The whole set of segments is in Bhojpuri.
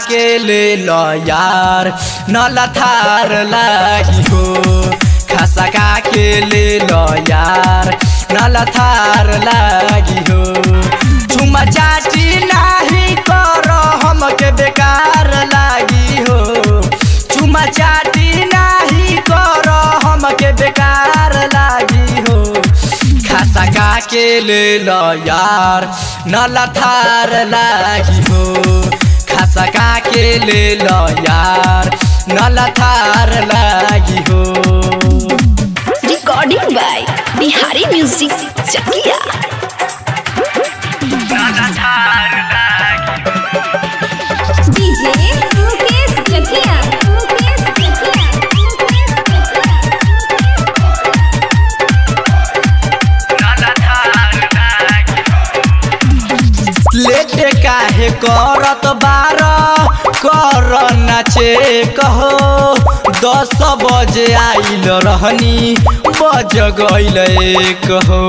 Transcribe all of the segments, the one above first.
के ले लो यार नला थार लागी हो खसका के ले लो यार नला थार लागी हो चुमा चाटी नाही कर हमके बेकार लागी हो चुमा चाटी नाही कर हमके बेकार लागी हो खसका के ले लो यार नला थार लागी हो खसका के ले लो यार नला थार लागी हो recording by Bihari music Chakiya DJ Mukesh Chakiya Mukesh Chakiya Mukesh जकिया लेटे काहे करत बार कर नाचे कहो दस बजे आइल रहनी बज गइल कहो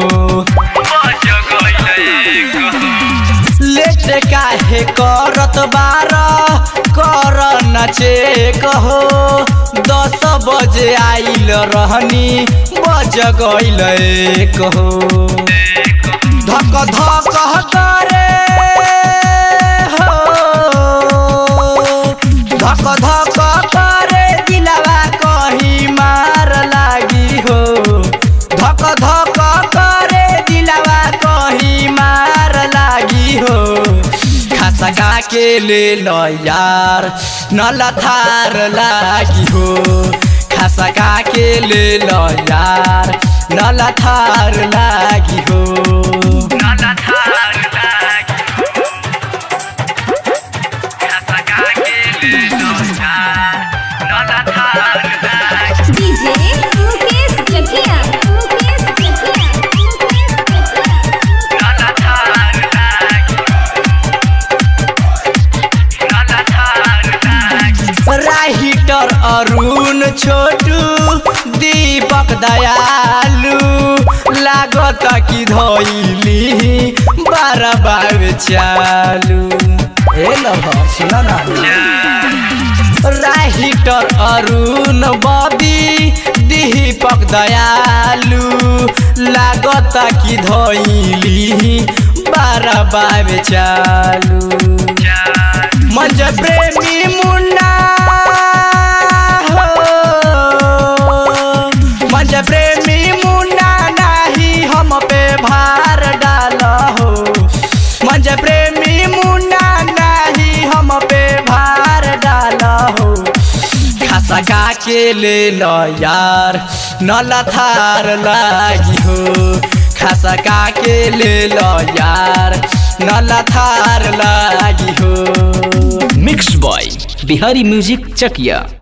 लेटे काहे करत बार कर नाचे कहो दस बजे आइल रहनी बज गइल कहो धक धक करे हो धक धक करे दिलवा कहीं मार लागी हो धक धक करे दिलवा कहीं मार लागी हो खसका के ले लो यार नला थार लागी हो खसका के ले लो यार नला थार लागी हो डीजे मुकेश जकिया मुकेश जकिया मुकेश जकिया राहिटर अरुण छोटू दीपक दयालु लागत कि धैली बार बार चालू ए लभ सुन न राहिटर अरुण बबी दीपक दयालु लागत कि धैली बार बार चालू मंज प्रेमी मुन्ना हो मंज प्रेमी मुन्ना नाही हम पे भार डाल हो मंज प्रेमी मुन्ना नाही हम पे भार डाल हो खसका के ले लो यार नला थार लागी हो खसका के ले लो यार नला थार लागी हो मिक्स बॉय बिहारी म्यूजिक चकिया